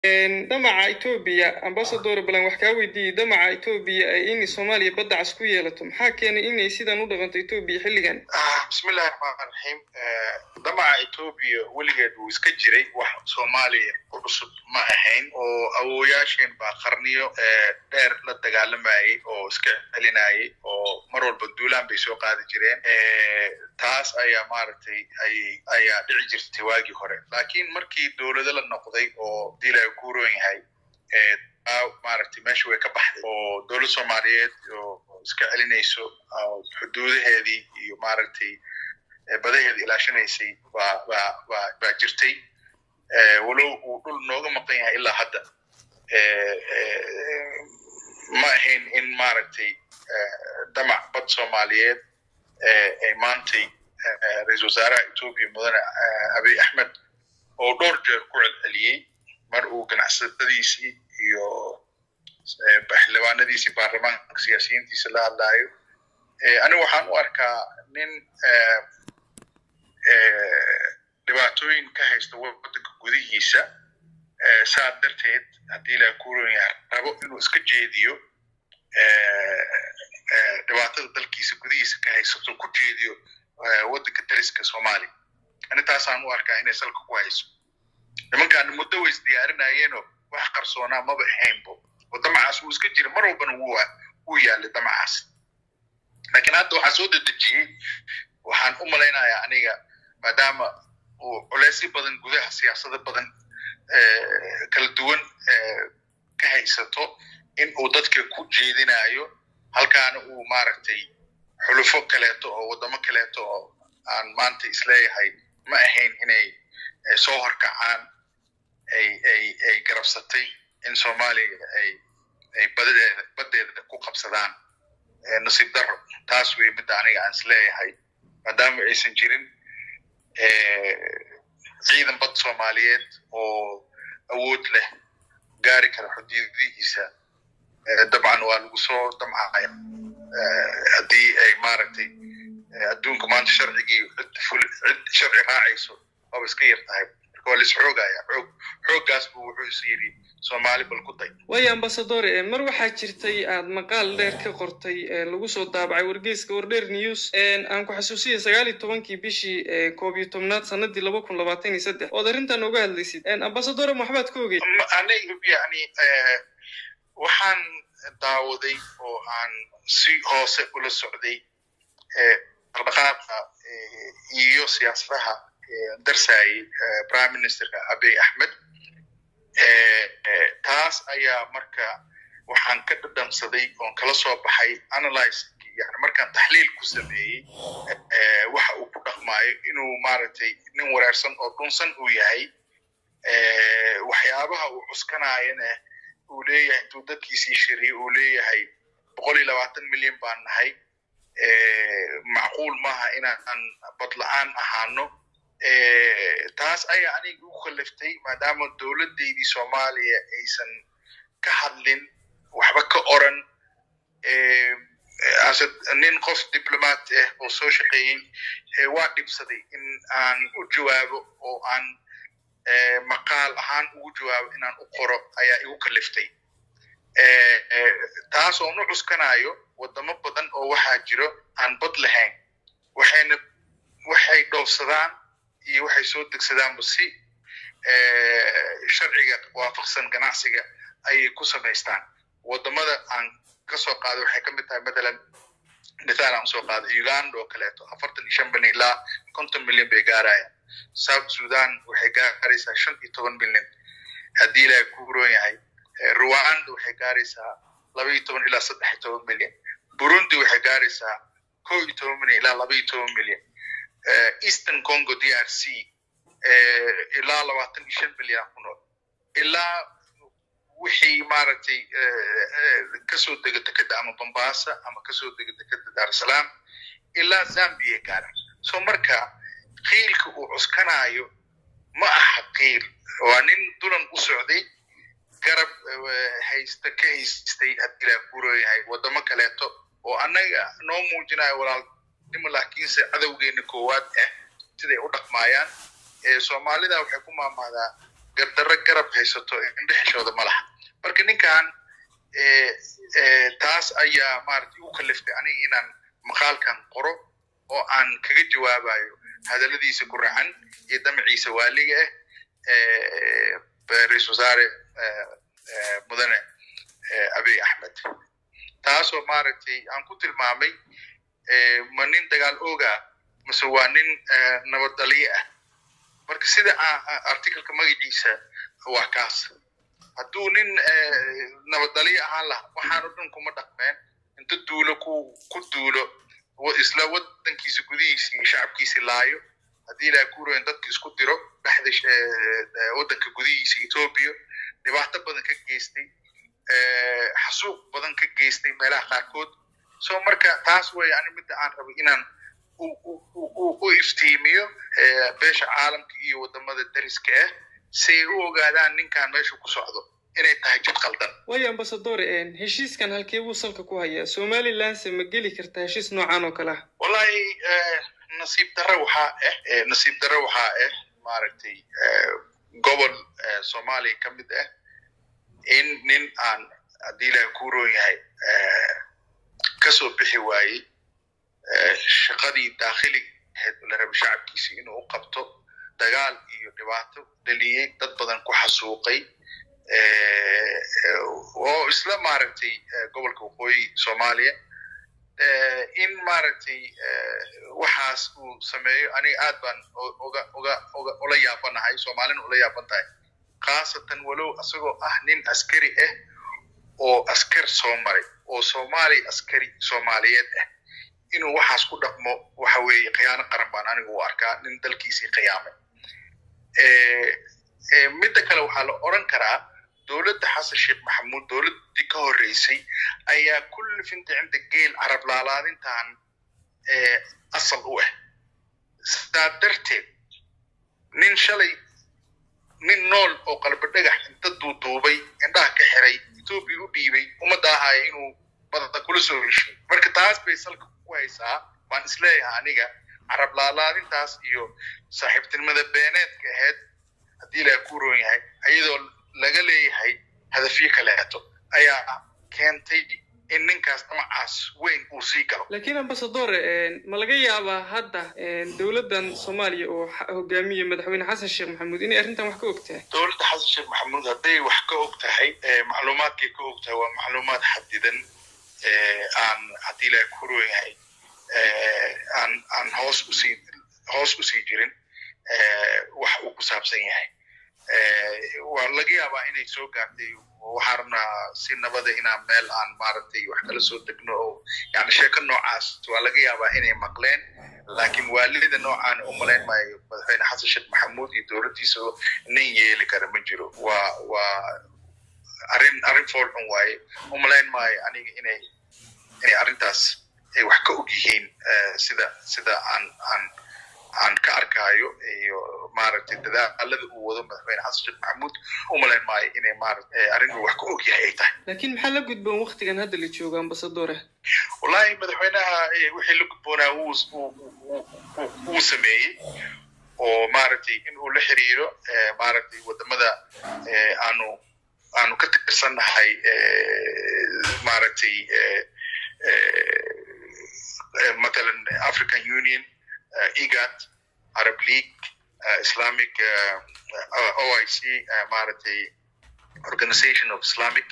damaca etoobiya ambasador balan wax kaa weydiiyey damaca etoobiya ay in soomaaliya badda cas ku yeelato maxaa keenay inay sidan u dhaqanto etoobiya xilligan bismillahi raxmaan raxiim damaca etoobiya weligeed wuu iska jiray wax soomaaliya ku cusub ma ahayn oo awooyaasheen baa qarniyo dheer la dagaalamayay oo iska celinayay oo mar walba duulaan bay soo qaadi jireen taas ayaa maaragtay ay ayaa dhici jirtay waagii hore laakiin markii dowlado la noqday oo diila ku roon yahay maaragtay meesha way ka baxday oo dowlad soomaaliyeed oo iska celinayso xuduudaheedii iyo maaragtay badaheeda ilaashanaysay baa baa baa baa jirtay walow uu dhul nooga maqan yahay ilaa hadda ma ahayn in maaragtay damac bad soomaaliyeed ay maantay ra-iisul wasaaraha etoobiya mudane abiy axmed oo dhowr jeer ku celceliyey mar uu ganacsatadiisii iyo xildhibaanadiisii baarlamaanka siyaasiyiintiisa la hadlaayo anigu waxaan u arkaa nin dhibaatooyin ka haysta waddanka gudihiisa saa darteed haddii ilaa kuuran yahay rabo inuu iska jeediyo dhibaatada dalkiisa gudihiisa ka haysato ku jeediyo waddanka dariska soomaaliya anintaasaan u arkaa inay salka ku hayso nimankaan muddo way isdiyaarinayeenoo wax qarsoonaa maba ahaynbo oo damacaas wuu iska jira mar walbana wuu wuu yaalay damacaas laakiin hadda waxaan soo dedejiyey waxaan u malaynayaa aniga maadaama uu culeysyo badan gudaha siyaasado badan kala duwan ka haysato in uu dadka ku jeedinayo halkaana uu maaragtay xulufo kaleeto oo waddamo kaleeto oo aan maanta isleeyahay ma ahayn inay soo horkacaan ay ay ay garabsatay in soomaaliya ay ay badadeeda baddeeda ku qabsadaan nasiib darro taas wey midda aniga aan isleeyahay maadaama aysan jirin ciidan bad soomaaliyeed oo awood leh gaari kara xuduudihiisa dabcan waa lagu soo damcaya haddii ay maaragtay adduunka maanta sharcigii cid sharci raacayso waaba iska yar tahay marka waa lais xoogaya xoog xooggaas buu wuxuu is yidhi soomaali bal ku day waayo ambasadore mar waxaa jirtay aad maqaal dheer ka qortay lagu soo daabacay wargeyska wardheer news aan ku xasuusiya sagaal iyo tobankii bishii koob iyo tobnaad sanadii laba kun labaatan iyo saddex ood arrintan uga hadlaysid ambasadore maxbaad ka ogey aniga yani waxaan daawaday oo aan si hoose ula socday dhaqdhaqaaqa iyo siyaasadaha darsayay prime ministerka abiy axmed taas ayaa marka waxaan ka dhadhamsaday oon kala soo baxay analyse yani markaan taxliil ku sameeyey waxa uu ku dhaqmaayo inuu maaragtay nin waraarsan oo dhunsan uu yahay waxyaabaha uu cuskanaayana uu leeyahay intuu dadkiisii shiriye uu leeyahay boqol iyo labaatan milyan baan nahay macquul maaha inaan badla-aan ahaano taas ayaa aniga u kaliftay maadaama dowladdeydii soomaaliya aysan ka hadlin waxba ka oran ase nin qof diblomat ah oo soo shaqeeyey waa dhibsaday in aan u jawaabo oo aan maqaal ahaan ugu jawaabo inaan u qoro ayaa igu kaliftay taas oon u cuskanayo waddamo badan oo waxaa jiro aan bad lahayn waxayna waxay dhoofsadaan iyo waxay soo degsadaanba si sharciga waafaqsan ganacsiga ayay ku samaystaan waddamada aan ka soo qaado waxay ka mid tahay matalan mithaal aan soo qaado uganda oo kaleeto afartan iyo shan milyan ilaa konton milyan bay gaarayaan south sudan waxay gaaraysaa shan iyo toban milyan haddii ilaahay ku huroon yahay rwanda waxay gaaraysaa laba iyo toban ilaa saddex iyo toban milyan burundi waxay gaaraysaa ko iyo toban milyan ilaa laba iyo toban milyan eastern congo d r c ilaa labaatan iyo shan milyan ku nool ilaa wixii maaragtay kasoo dega dekeda ama bombasa ama kasoo dega dekeda daarusalaam ilaa zambia gaara so marka qiilka uu cuskanayo ma aha qiil waa nin dulan u socday garab haysta ka haystay haddii laa kuroyahay waddamo kaleeto oo annaga noo muujinayo walaalnimo laakiinse cadowgeena koowaad ah siday u dhaqmaayaan soomaalida waxay ku maamahdaa gardarro garab haysato indhexishooda ma laha marka ninkan taas ayaa maaragtay u kaliftay aniga inaan maqaalkan qoro oo aan kaga jawaabayo hadalladiisa ku racan iyo damaciisa waaliga ah ra-isul wasaare mudane abiy axmed taasoo maaragtay aan ku tilmaamay ma nin dagaal ooga mase waa nin nabad dhaliye ah marka sida articleka magaciisa waa kaas hadduu nin nabad dhaliye ahaan laha waxaan o dhan kuma dhaqmeen inta duulo ku ku duulo isla wadankiisa gudihiisa iyo shacabkiisa laayo haddii ilaha kuurayn dadka isku diro dhexda waddanka gudihiisa etoobiya dhibaato badan ka geystay xasuuq badan ka geystay meelaha qaarkood so marka taas way ani midda aan rabay inaan u iftiimiyo beesha caalamka iyo wadamada dariska ah si ay u ogaadaan ninkan meeshu ku socdo inay tahay jid qaldan waayo ambasadore heshiiskan halkee buu salka ku hayaa somalilandse ma geli kartaa heshiis noocan oo kale ah wallahi nasiib darre waxaa ah nasiib darre waxaa ah maaragtay gobol soomaaliya ka mid ah in nin aan haddii ilaha ku roon yahay kasoo bixi waayey shaqadii daakhili ahayd la raba shacabkiisi inuu u qabto dagaal iyo dhibaato dhaliyey dad badan ku xasuuqay oo isla maaragtay gobolka waqooyi soomaaliya in maaragtay waxaas uu sameeyo aniga aad baan oga oga oga ula yaabanahay soomaalina ula yaaban tahay khaasatan walow isagoo ah nin askari ah oo askar soo maray oo soomaali askari soomaaliyeed ah inuu waxaas ku dhaqmo waxa weeye khiyaano qaran baan anigu u arkaa nin dalkiisii khiyaamay midda kale waxaa la oran karaa dowladda xasan sheekh maxamuud dowladdii ka horreysay ayaa kulli finta cinda geel carab laalaadintan asal u ah sidaa darteed nin shalay nin nool oo qalba dhagax inta duuduubay indhaha ka xiray etoobiya u dhiibay ummadda ahaya inuu badada kula soo heshiyo marka taas bay salka ku haysaa waan isleeyahay aniga carab laalaadintaas iyo saaxiibtinimada beeneedka ahayd haddii ilaha ku roon yahay ayadoo laga leeyahay hadafyo kaleeto ayaa keentay in ninkaas damacaas weyn uu sii galo laakiin ambasadore ma laga yaabaa hadda dowladdan soomaaliya oo hogaamiye madaxweyne xasan sheekh maxamuud inay arrintan wax ka og tahay dowladda xasan sheekh maxamuud hadday wax ka og tahay macluumaadkay ka og tahay waa macluumaad xadidan aan haddii ilaha ku roon yahay aan aan hoos usii hoos usii jirin wax uu ku saabsan yahay waa laga yaabaa inay soo gaartay waxaan rabnaa si nabada inaan meel aan maaragtay wax kala soo degno oo yani sheeko noocaas waa laga yaabaa inay maqleen laakiin waalida noocaan u malayn maayo madaxweyne xasan sheekh maxamuud iyo dowladdiisa nin yeeli kara ma jiro waa waa arrin arrin foolxun waaye u malayn maayo aniga inay inay arrintaas ay wax ka og yihiin sida sida aan aan aan ka arkaayo iyo maaragtay dadaalada uu wado madaxweyne xasan sheekh maxamuud u malayn maayo inay maaragtay arrin uu wax ka og yahay ay tahay laakiin maxaa la gudboon waktigan hadda la joogo ambasadore wallahi madaxweynaha wixii la gudboonaa wuu wuu sameeyey oo maaragtay in uu la xiriiro maaragtay wadamada aanu aanu ka tirsannahay maaragtay matalan african union igad arab league islamic oic maaragtay organization of islamic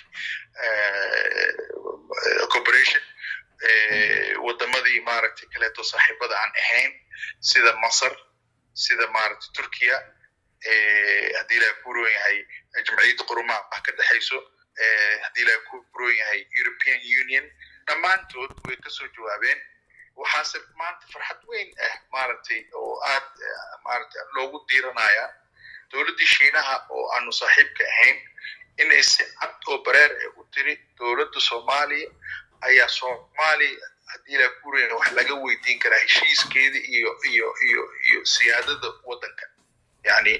corporation wadamadii maaragtay kaleeto saaxiibada aan ahayn sida masar sida maaragtay turkiya haddii ilaha ku roon yahay jamciyadda qurumaha ah ka dhexayso haddii ilaha ku roon yahay european union dhammaantood way kasoo jawaabeen waxaase maanta farxad weyn ah maaragtay oo aad maaragtay loogu diiranaya dowladdii shiinaha oo aanu saaxiibka ahayn inay si cad oo bareer ah u tiri dowladda soomaaliya ayaa soomaaliya haddii ilaa kuuraya wax laga weydiin karaa heshiiskeeda iyo iyo iyo iyo siyaadada waddanka yani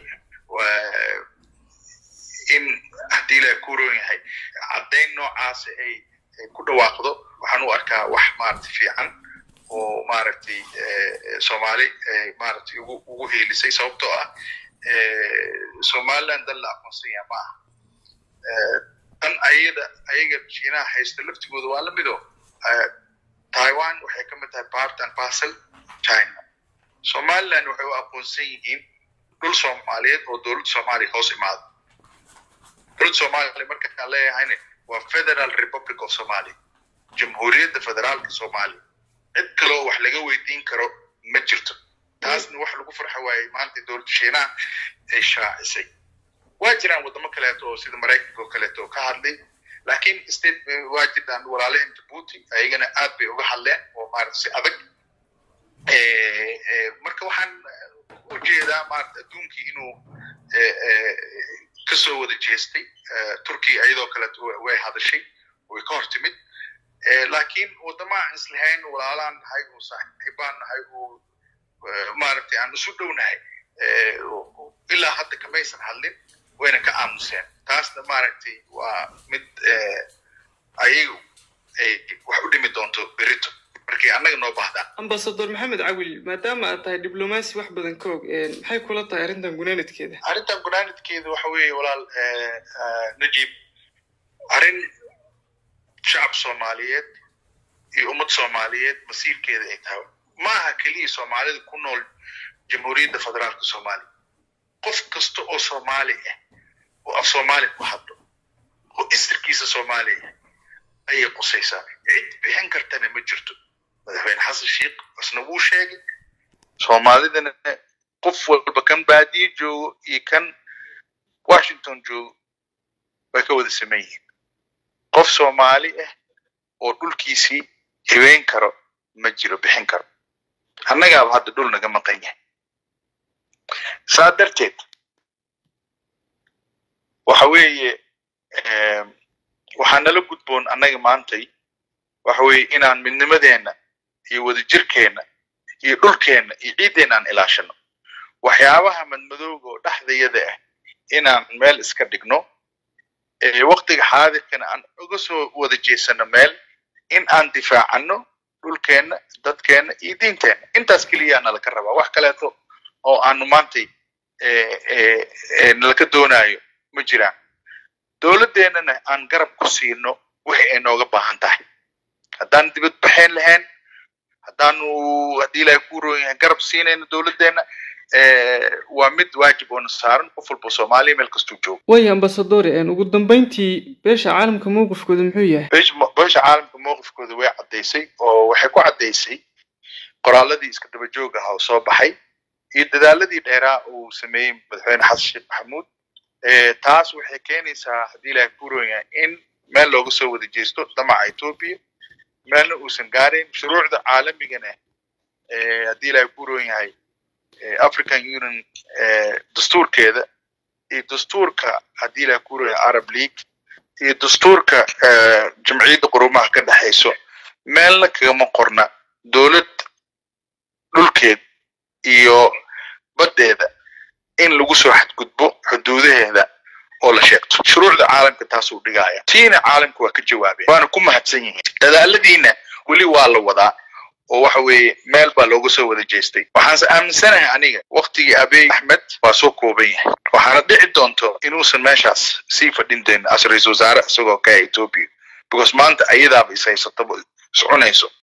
in haddii ilaa kuuroon yahay caddayn noocaasa ay ku dhawaaqdo waxaan u arkaa wax maaragtay fiican oo maaragtay soomaali maaragtay ugu ugu heelisay sababtoo ah somaliland dal la aqoonsan yaha ma aha dan ayada ayaga shiinaha haysta laftigooda waa la mido taiwan waxay ka mid tahay part and parcel china somaliland waxay u aqoonsan yihiin dhul soomaaliyeed oo dowladda soomaaliya hoos imaada dowladda soomaaliya markaan leeyahayna waa federal republic of somalia jamhuuriyadda federaalka soomaaliya cid kaloo wax laga weydiin karo ma jirto taasna wax lagu farxa waayey maanta dowladda shiinaha ay shaacisay waa jiraan waddamo kaleeto oo sida maraykanka oo kaleeto oo ka hadlay laakiin state waa jiraan walaalahin jabuuti ayagana aad bay uga hadleen oo maarata si adag marka waxaan u jeedaa maarata adduunkii inuu kasoo wada jeestay turkiya iyadoo kaleeto way hadashay way ka hor timid laakiin waddamaan islahayn walaalaan nahay oo saaxiibaan nahay oo maaragtay aan isu dhownahay ilaa hadda kamaysan hadlin wayna ka aamuseen taasna maaragtay waa mid ayagu ay wax u dhimi doonto berito markay annaga noo baahdaan ambasador maxamed cawil maadaama aad tahay diblomaasi wax badan ka og maxay kula tahay arrintan gunaanadkeeda arrintan gunaanadkeeda waxa weeye walaal najib arrin shacab soomaaliyeed iyo ummad soomaaliyeed masiirkeeda ay tahay ma aha keliya soomaalida ku nool jamhuuriyadda federaalka soomaaliya qof kasta oo soomaali ah oo af soomaali ku hadlo oo isirkiisa soomaaliya ayay qusaysaa cid bixin kartana ma jirto madaxweyne xasan sheikh isna wuu sheegay soomaalidana qof walba kan baadiye joogo iyo kan washington joogo way ka wada saman yihiin qof soomaali ah oo dhulkiisii haween karo ma jiro bixin karo annagaaba hadda dhul naga maqan yahay saa darteed waxa weeye waxaa nala gudboon annaga maantay waxa weeye inaan midnimadeenna iyo wadajirkeenna iyo dhulkeenna iyo ciiddeenna aan ilaashano waxyaabaha madmadooga oo dhexdayada ah inaan meel iska dhigno waktiga xaadirkana aan uga soo wada jeesano meel in aan difaacano dhulkeenna dadkeenna iyo diinteenna intaas keliyaa nalaka rabaa wax kaleeto oo aanu maantay nalaka doonaayo ma jiraan dowladdeennana aan garab ku siino wixii ay nooga baahan tahay haddaan dibad baxayn lahayn haddaanu haddii ilaahay ku roon yahay garab siinayno dowladdeenna waa mid waajib oona saaran qof walba soomaaliya meel kastuu joogo waya ambasadore ugu dambeyntii beesha caalamka mowqifkooda muxuu yahay beesha caalamka mowqifkooda way caddaysay oo waxay ku caddaysay qoraaladii iska daba joog ah oo soo baxay iyo dadaaladii dheeraa uu sameeyey madaxweyne xasan sheekh maxamuud taas waxay keenaysaa haddii ilaahay ku roon yahay in meel looga soo wada jeesto damaca etoobiya meelna uusan gaarayn shuruucda caalamigana haddii ilaahay ku roon yahay african union dastuurkeeda iyo dastuurka haddii ilaahay ku roon yahay arab league iyo dastuurka jamciyadda qurumaha ka dhexayso meelna kagama qorna dowlad dhulkeed iyo baddeeda in lagu soo xadgudbo xuduudaheeda oo la sheegto shuruucda caalamka taasuu dhigaaya tiina caalamka waa ka jawaabeen waana ku mahadsan yihiin dadaaladiina weli waa la wadaa oo waxa weeye meel baa looga soo wada jeestay waxaanse aaminsanahay aniga waktigii abiy axmed waa soo kooban yahay waxaana dhici doonto inuusan meeshaas sii fadhin doonin as ra-iisul wasaare isagoo ka etoobiya because maanta ayadaaba is haysataba is cunayso